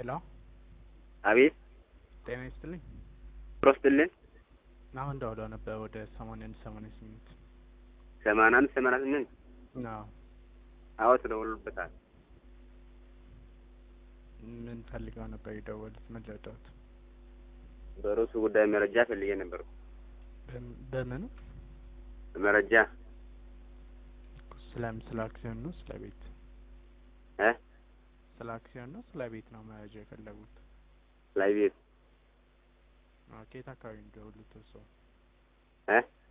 ሄሎ አቤት ጤና ይስጥልኝ። ሮስትልን አሁን ደውለው ነበር ወደ ሰማንያ አንድ ሰማንያ ስምንት ሰማንያ አምስት ሰማንያ ስምንት አዎ አዎ ተደውሎበታል። ምን ፈልገው ነበር የደወሉት? ምን ልርዳዎት? በርዕሱ ጉዳይ መረጃ ፈልጌ ነበር። በም- በምኑ መረጃ ስለ ስለ አክሲዮን ነው ስለ ቤት? እ ስለ አክሲዮን ነው ስለ ቤት ነው መረጃ የፈለጉት? ላይ ቤት ኦኬ፣ የት አካባቢ ነው የደወሉት እርስዎ? እ